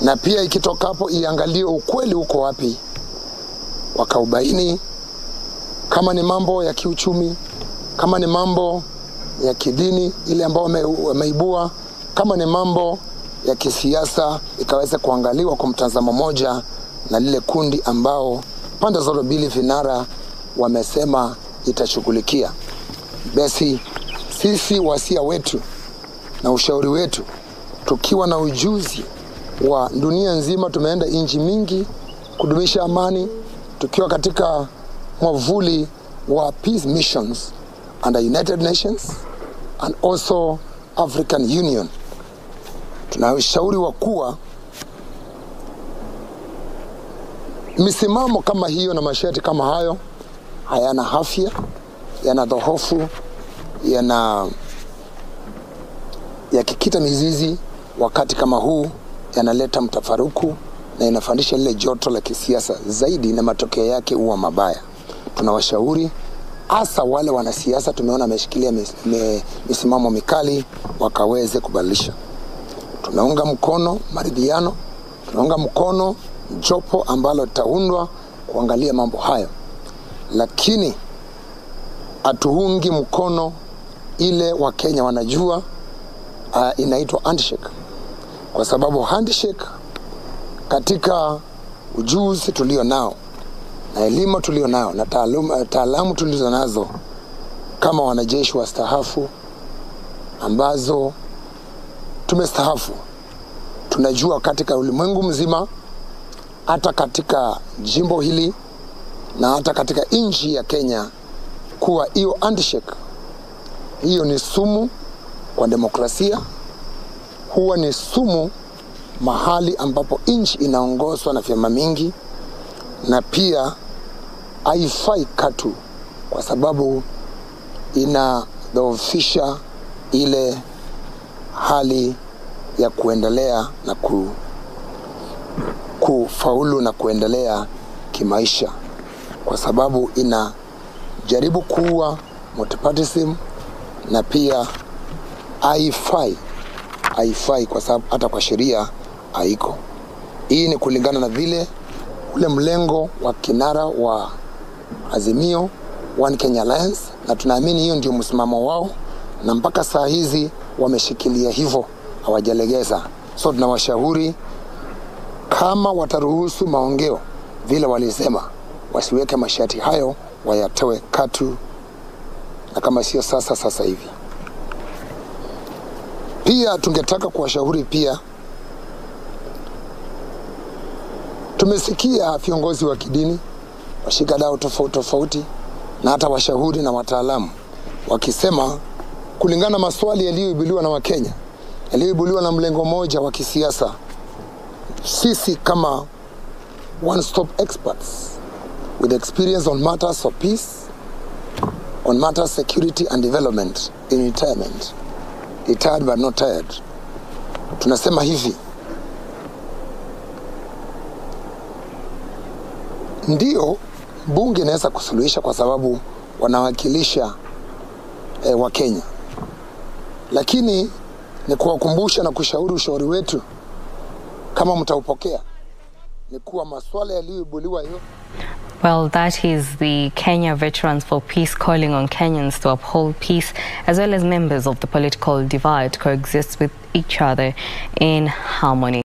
na pia ikitoka hapo iangalie ukweli uko wapi, wakaubaini kama ni mambo ya kiuchumi, kama ni mambo ya kidini ile ambao wame- wameibua, kama ni mambo ya kisiasa, ikaweza kuangaliwa kwa mtazamo moja na lile kundi ambao pande zote mbili vinara wamesema itashughulikia. Basi sisi wasia wetu na ushauri wetu, tukiwa na ujuzi wa dunia nzima, tumeenda nchi mingi kudumisha amani, tukiwa katika mwavuli wa peace missions under United Nations and also African Union. Tunashauri wa kuwa misimamo kama hiyo na masharti kama hayo hayana afya, yana dhohofu, yana yakikita mizizi wakati kama huu yanaleta mtafaruku na inafandisha lile joto la kisiasa zaidi, na matokeo yake huwa mabaya. Tunawashauri hasa wale wanasiasa tumeona wameshikilia mis, me, misimamo mikali wakaweze kubadilisha. Tunaunga mkono maridhiano, tunaunga mkono jopo ambalo litaundwa kuangalia mambo hayo, lakini hatuungi mkono ile Wakenya wanajua uh, inaitwa handshake, kwa sababu handshake katika ujuzi tulio nao na elimu tulio nao na taaluma- taalamu tulizo nazo kama wanajeshi wastaafu ambazo tumestaafu, tunajua katika ulimwengu mzima, hata katika jimbo hili na hata katika nchi ya Kenya, kuwa hiyo handshake hiyo ni sumu kwa demokrasia, huwa ni sumu mahali ambapo nchi inaongozwa na vyama mingi, na pia haifai katu, kwa sababu inadhoofisha ile hali ya kuendelea na ku, kufaulu na kuendelea kimaisha, kwa sababu inajaribu kuua multipartyism na pia haifai haifai kwa sababu hata kwa sheria haiko. Hii ni kulingana na vile ule mlengo wa kinara wa Azimio One Kenya Alliance, na tunaamini hiyo ndio msimamo wao, na mpaka saa hizi wameshikilia hivyo, hawajalegeza. So tunawashauri kama wataruhusu maongeo vile walisema, wasiweke masharti hayo, wayatoe katu, na kama sio sasa, sasa hivi. Pia tungetaka kuwashauri pia, tumesikia viongozi wa kidini, washikadau tofauti tofauti, na hata washauri na wataalamu wakisema, kulingana na maswali yaliyoibuliwa na Wakenya, yaliyoibuliwa na mlengo mmoja wa kisiasa, sisi kama one stop experts with experience on matters of peace, on matters security and development in retirement retired but not tired. Tunasema hivi, ndio bunge inaweza kusuluhisha kwa sababu wanawakilisha eh, Wakenya, lakini ni kuwakumbusha na kushauri ushauri wetu kama mtaupokea ni kuwa masuala yaliyoibuliwa yote Well, that is the Kenya Veterans for Peace calling on Kenyans to uphold peace as well as members of the political divide coexist with each other in harmony.